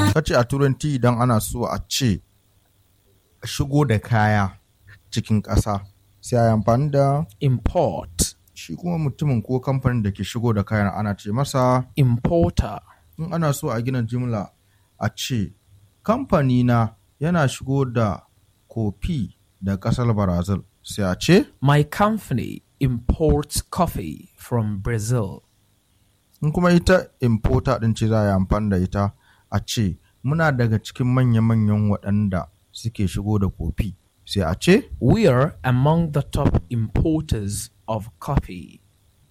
kace a turanci idan ana so a ce shigo da kaya cikin ƙasa sai a yi amfani da import, shi kuma mutumin ko kamfanin da ke shigo da kayan ana ce masa importer, in ana so a gina jimla a ce kamfani na yana shigo da kofi da ƙasar brazil sai a ce my company imports coffee from Brazil. in kuma ita importer ɗin ce za a yi amfani da ita a ce muna daga cikin manya-manyan waɗanda suke shigo da kofi sai a ce We are among the top importers of coffee.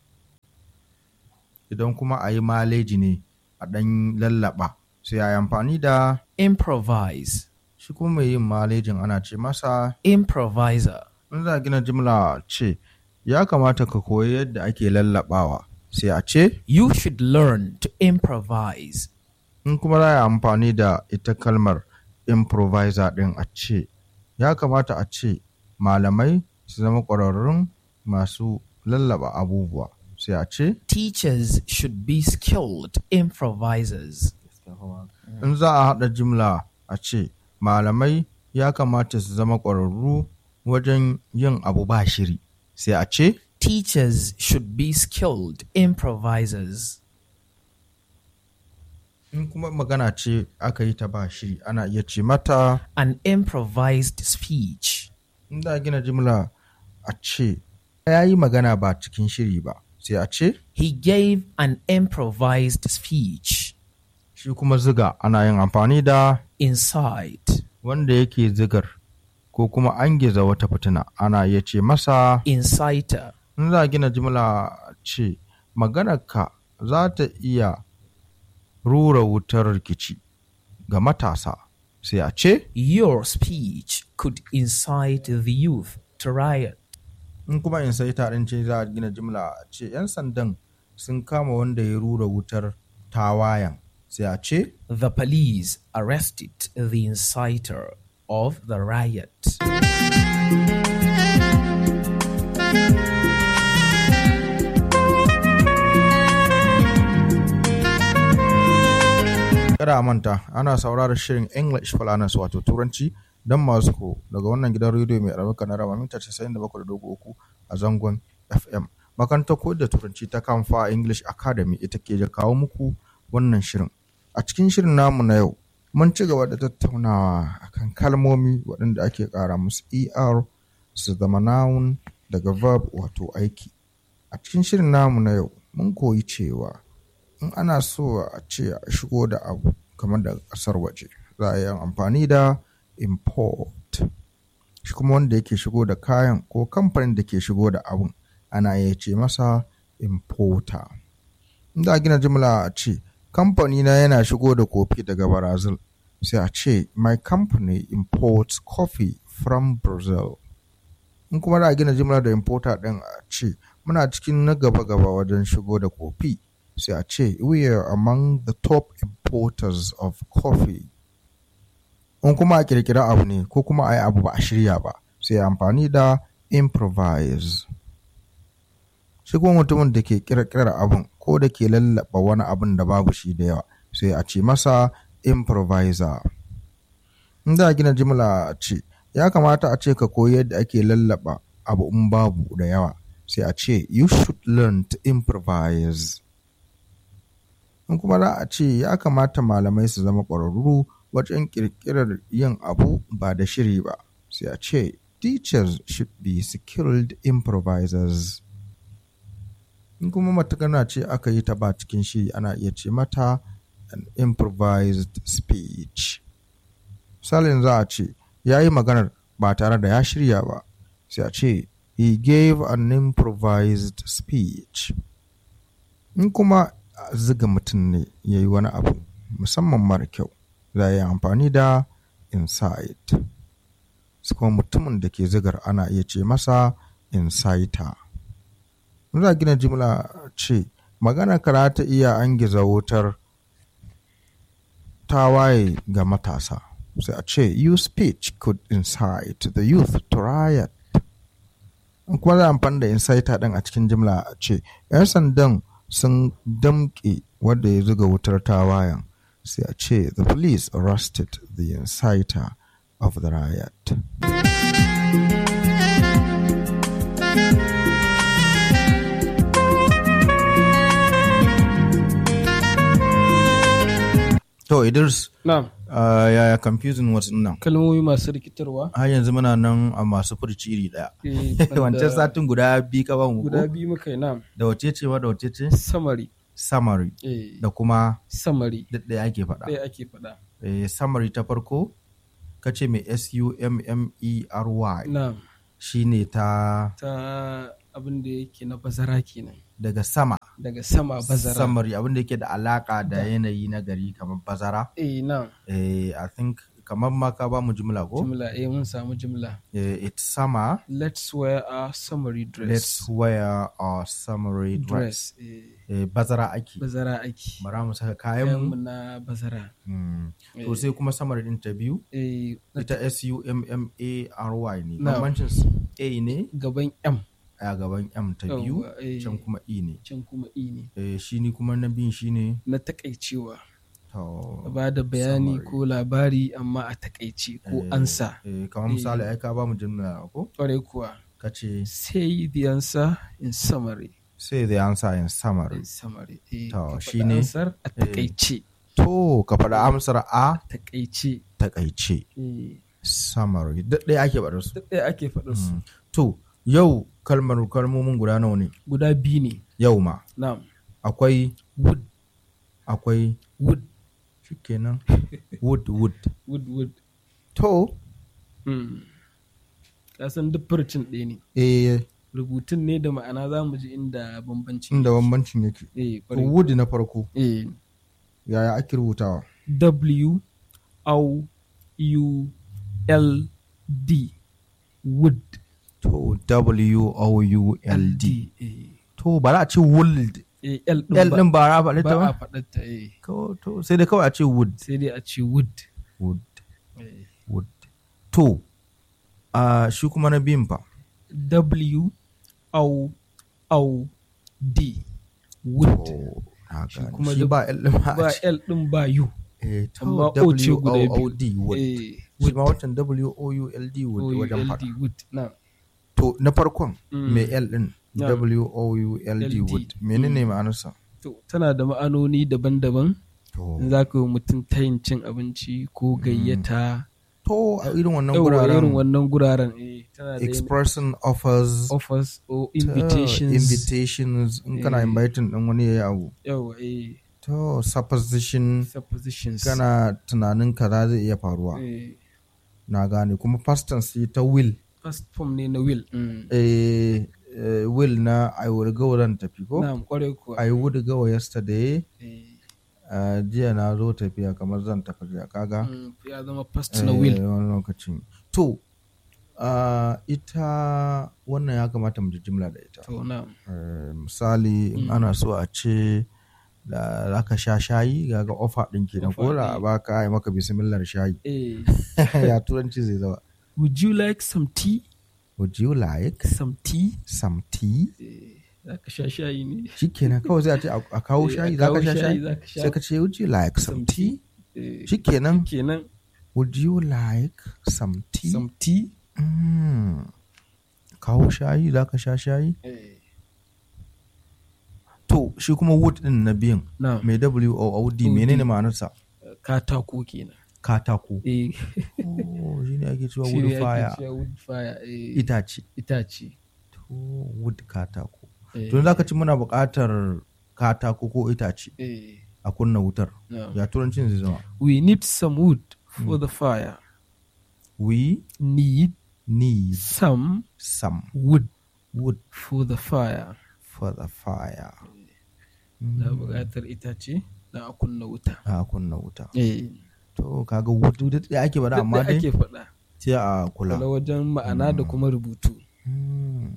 idan kuma a yi maleji ne a ɗan lallaba sai a yi amfani da Improvise, shi kuma mai yin malejin ana ce masa improviser, in za a gina jimla ce ya kamata ka koyi yadda ake lallabawa sai a ce you should learn to improvise. in kuma za a yi amfani da ita kalmar improviser ɗin a ce ya kamata a ce malamai su zama ƙwararrun masu lallaba abubuwa sai a ce Teachers should be skilled improvisers. in za a haɗa jimla a ce malamai ya kamata su zama ƙwararru wajen yin abu ba shiri sai a ce Teachers should be skilled improvisers. in kuma magana ce aka yi ta ba shiri ana iya ce mata An improvised speech. in za a gina jimla a ce ya yi magana ba cikin shiri ba sai a ce He gave an improvised speech. shi kuma ziga ana yin amfani da Inside. wanda yake zigar ko kuma an giza wata fitina ana iya ce masa Inciter. in za a gina jimla ce maganarka za ta iya rura wutar rikici ga matasa sai a ce Your speech could incite the youth to riot. in kuma in sai tarin ce za a gina jimla a ce 'yan sandan sun kama wanda ya rura wutar tawayan sai a ce The police arrested the inciter of the riot. kada a manta ana sauraron shirin english falanas wato turanci don masu ko daga wannan gidan rediyo mai albarka na rama mita 97.3 a zangon fm makarantar koyar da turanci ta kamfa english academy ita ke da kawo muku wannan shirin a cikin shirin namu na yau mun ci gaba da tattaunawa akan kalmomi waɗanda ake ƙara musu er su zama noun daga verb wato aiki a cikin shirin namu na yau mun koyi cewa in ana so a ce a shigo da abu kamar da ƙasar waje za a yi amfani da import shi kuma wanda yake shigo da kayan ko kamfanin da ke shigo da abun ana iya ce masa importer in za a gina jimla a ce kamfani na yana shigo da kofi daga brazil sai a ce my company imports coffee from brazil in kuma za a gina jimla da importer ɗin a ce muna cikin na gaba-gaba wajen shigo da kofi sai a ce we are among the top importers of coffee in kuma a kirkira abu ne ko kuma a yi abu ba a shirya ba sai amfani da improvise shi kuma mutumin da ke kirkirar abun ko da ke lallaba wani abun da babu shi da yawa sai a ce masa improviser in da gina jimla a ce ya kamata a ce ka koyi yadda ake lallaba abu in babu da yawa sai a ce you should learn to improvise in kuma za a ce ya kamata malamai su zama ƙwararru wajen ƙirƙirar yin abu ba da shiri ba sai a ce teachers should be skilled improvisers in kuma matakana ce aka yi ta ba cikin shiri ana iya ce mata an improvised speech misalin za a ce ya yi maganar ba tare da ya shirya ba sai a ce he gave an improvised speech in kuma ziga mutum ne ya yi wani abu musamman mara kyau za a yi amfani da insight su kuma mutumin da ke zigar ana iya ce masa inciter za a gina jimla ce magana kara ta iya an giza wutar tawaye ga matasa sai a ce your speech could incite the youth to riot in kuma za a amfani da inciter ɗin a cikin jimla a ce 'yan sandan sun damƙe wadda ya zuga wutar tawayan sai a ce the police arrested the inciter of the riot to idris Na'am, uh, yaya confusing wasu nan kalmomi masu rikitarwa. har yanzu muna nan a masu furci iri daya eh, wancan wanda satin guda biyu ka ba mu guda ko? biyu muka yi na'am. da wace ce ma da wace ce Summary. summary Eh, da kuma summary. duk ɗaya ake faɗa Ɗaya ake faɗa. eh, summary ta farko ka ce mai s-u-m-m-e-r-y Na'am. shine ta Ta abin da yake na bazara kenan. daga sama Daga sama bazara. summary abin da yake da alaka da yanayi na gari kamar bazara Eh, na'am. eh, i think kamar ma ka ba mu jimla ko Jimla, eh, mun samu jimla. eh, it's summer Let's wear a summary dress. let's wear our summary dress, dress. Eh, Eh, bazara ake bazara ake. bara mu saka Kayanmu kayan na bazara. mu to sai kuma summary din ta biyu Eh, ita s-u-m-m-a-r-y ne Na'am. bambancin su a ne gaban M. a gaban m ta biyu Yawwa, eh, can kuma e ne can kuma E ne. eh, shi ni kuma na biyun shi ne Na takaicewa. to ba da bayani summary. ko labari amma a takaice ko eh, ansa eh, kamar misali ai ka ba mu jimla ko kwarai kuwa ka ce say the answer in summary say the answer in summary in summary eh, To, ka faɗi shine, ansar a takaice to ka faɗa amsar a takaice takaice eh, summary duk ɗaya ake faɗar su duk ɗaya ake faɗa su to yau kalmar kalmomin guda nawa ne guda biyu ne yau ma na'am akwai wood akwai wood shikenan wood wood wood wood to hmm. ka san duk furcin ɗaya ne eh rubutun ne da ma'ana za mu ji inda bambanci inda bambancin yake eh, to kwarai. wood na farko eh, yaya ake rubutawa W O U L D wood to w o u l d eh. to ba za a ce wood Eh, L l ɗin ba, din ba ra faɗi ta ba a ba faɗarta eh. Ko- to sai dai kawai a ce wood sai dai a ce wood wood Eh, wood to a shi kuma na biyun fa W O O D wood to na Shi gane. kuma shi da- ba l din ba ba a ce L ɗin ba U eh to amma O ce w guda o biyu. o d wood Eh, shi ma wancan w o u l d wood wajen faɗa O-U-L-D wood na to na farkon Mm. mai l din Na. w o u l d LD. wood menene ma'anarsa to tana da ma'anoni daban-daban to in za ka yi wa mutum tayin cin abinci ko gayyata to a irin wannan Yawwa, irin guraren wannan guraren eh, tana da yin expressing offers offers or to invitations invitations in kana Eh. inviting din wani yayi abu yawa eh to supposition suppositions kana tunanin kaza zai iya faruwa eh, na gane kuma past tense ta will first form ne na will mm. eh, eh, will na i will go zan tafi ko na'am kwarai kuwa i would go yesterday eh, uh, jiya na zo tafiya kamar zan tafi jiya kaga mm, ya zama first na will eh, wani lokacin to uh, ita wannan ya kamata mu ji jimla da ita to na'am Eh, misali in ana so a ce da za ka sha shayi ga ga ofa ɗin kenan ko Offer da ɗin. ba ka yi maka bismillah shayi eh, ya turanci zai zama would you like some tea would you like some tea some tea eh, za ka sha shayi ne shikenan kawai sai a ce a a kawo Eh, a shayi za ka kawo sha shayi za ka sha sai ka ce would you like some some tea eh, shikenan kenan would you like some tea some tea Mm. kawo shayi za ka sha shayi eh, to shi kuma wood din na biyan na'am mai w o o d OD. menene ma'anarsa katako kenan katako eh oh shine ake cewa shi wood ne ake fire cewa wood fire eh, itace itace to wood katako eh, to za ka ci muna buƙatar katako ko itace eh, a kunna wutar na'am. ya turancin zai zama we need some wood for the fire we need need some some wood wood for the fire for the fire na buƙatar itace na a kunna wuta a kunna wuta eh to kaga wood duk da ake bada duk amma da dai ake faɗa sai a kula kula wajen ma'ana da kuma rubutu Hmm.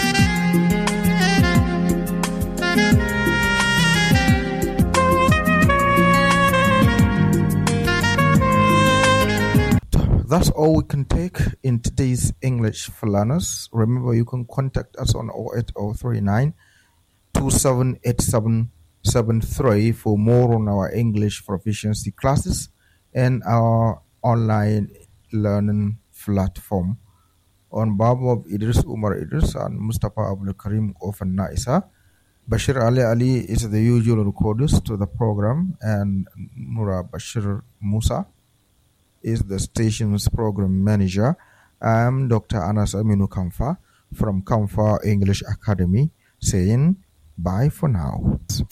That's all we can take in today's English for learners. Remember, you can contact us on 08039 2787 73 for more on our English proficiency classes and our online learning platform. On behalf of Idris Umar Idris and Mustafa Abdul Karim Ofan Naisa, Bashir Ali Ali is the usual recordist to the program, and Nura Bashir Musa is the station's program manager. I am Dr. Anas Aminu Kamfa from Kamfa English Academy saying bye for now.